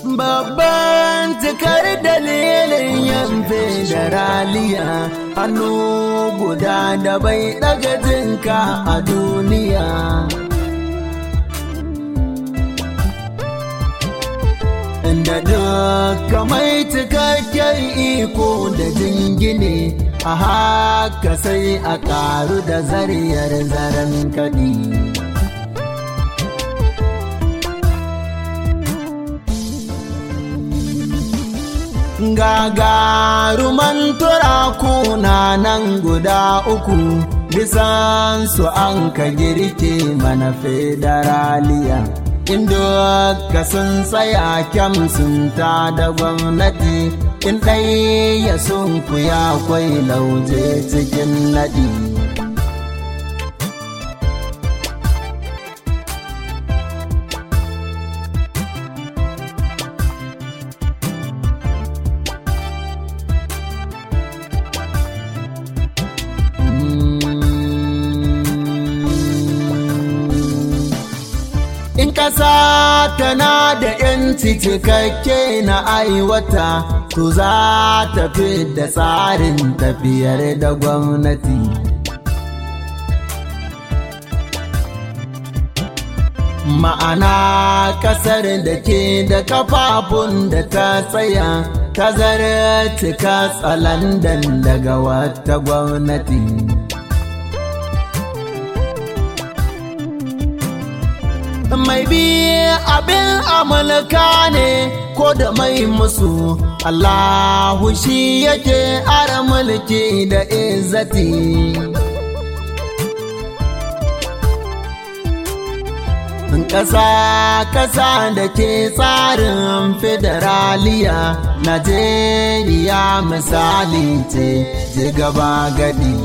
Babban cikar dalilin yin federaliya hannu guda da bai ɗaga jinka a duniya. Inda duka mai cikakken iko da jingine a haka sai a ƙaru da zariyar zaren kaɗi. gagaruman turaku na nan guda uku bisan su an ka girke mana federaliya inda ka sun tsaya kyam sun ta da gwamnati in ɗaya sun kuya kwai lauje cikin naɗi. In ƙasa tana da ‘yanci cikakke na aiwata, to za ta fi da tsarin tafiyar da gwamnati. Ma'ana ƙasar da ke da kafafun da ta tsaya, ta zartika tsalandan daga wata gwamnati. mai bi abin amurka ne ko da mai musu Allahu shi yake ara mulki da izzati ƙasa ƙasa da ke tsarin federaliya Najeriya misali ce ji gaba gadi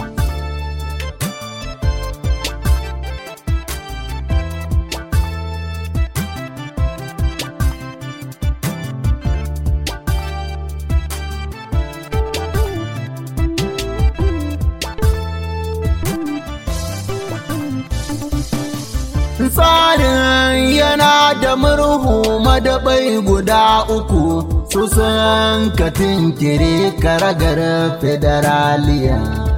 tsarin yana da murhu madabai guda uku su sun katin kire karagar federaliya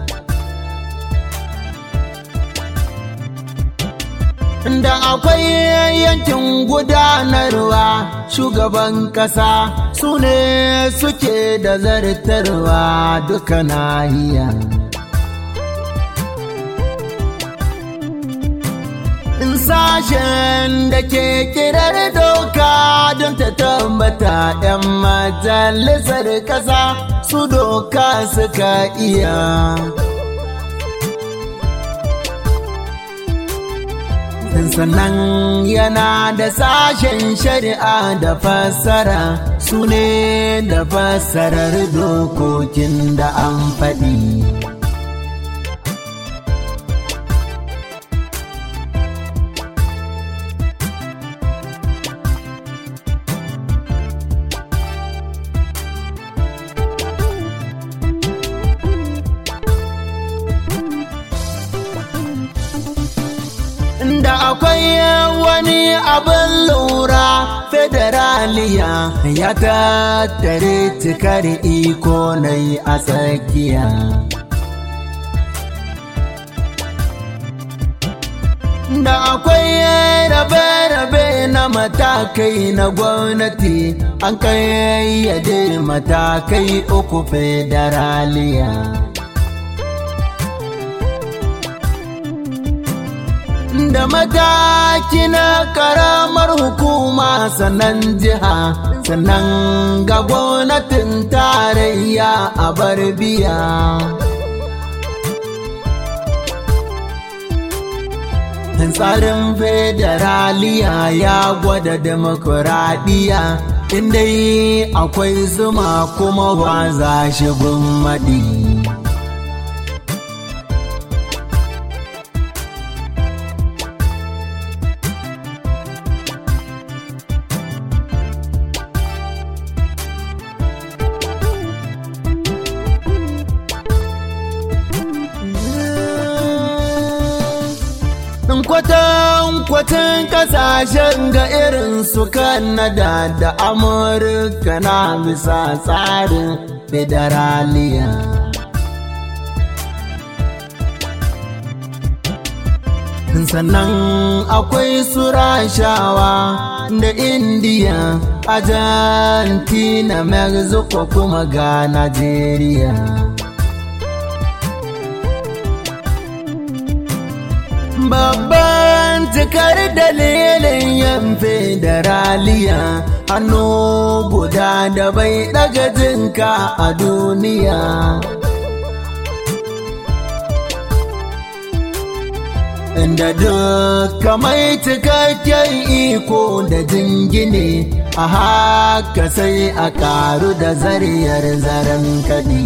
da akwai yankin gudanarwa shugaban kasa su ne suke da zartarwa duka nahiya sashen da ke kirar doka don ta tambata 'yan majalisar kasa su doka suka iya sannan yana da sashen shari'a da fassara su ne da fassarar dokokin da an faɗi. da akwai wani abin lura federaliya ya tattare cikar iko na yi a tsakiya da akwai rabe-rabe na matakai na gwamnati an kayyade matakai uku federaliya da mataki na karamar hukuma sannan jiha sannan ga gwamnatin tarayya a bar biya tsarin federaliya ya gwada demokuraɗiyya inda akwai zuma kuma ba za shi maɗi. kwatankwacin kasashen ga irin su Kanada da Amurka na bisa tsarin federaliya. sannan akwai su rashawa da indiya argentina mexico kuma ga nigeria babban cikar dalilin yan federaliya hannu guda da bai daga jinka a duniya inda duka mai cikakken iko da jingine a haka sai a karu da zariyar zaren kaɗi.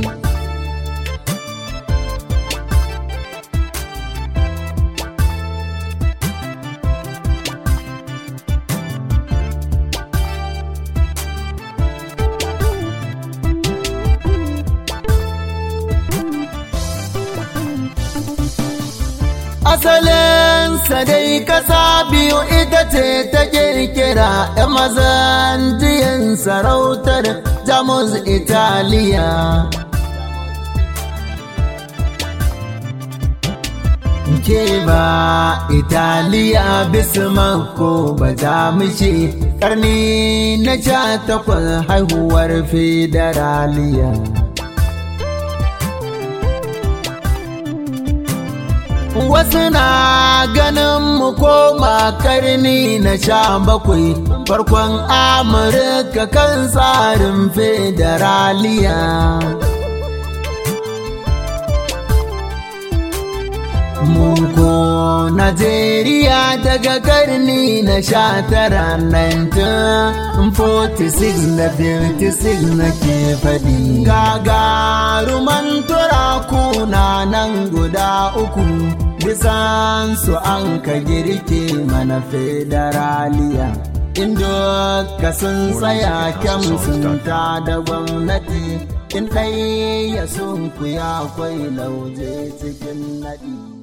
asalinsa dai kasa biyu ita ce ta kirkira ‘yan mazan jiyan sarautar jamus italiya ke ba italiya bismako ba jamushi karni na sha takwas haihuwar federaliya wasu na ganin mu koma karni na sha bakwai farkon amurka kan tsarin federaliya Muko Najeriya daga karni na sha tara 1946 na 56 na ke faɗi. Gagaruman turaku na nan guda uku bisan su an ka girke mana federaliya. Indo ka sun tsaya kyan sun ta da gwamnati in ɗaya sun kuya kwai lauje cikin naɗi.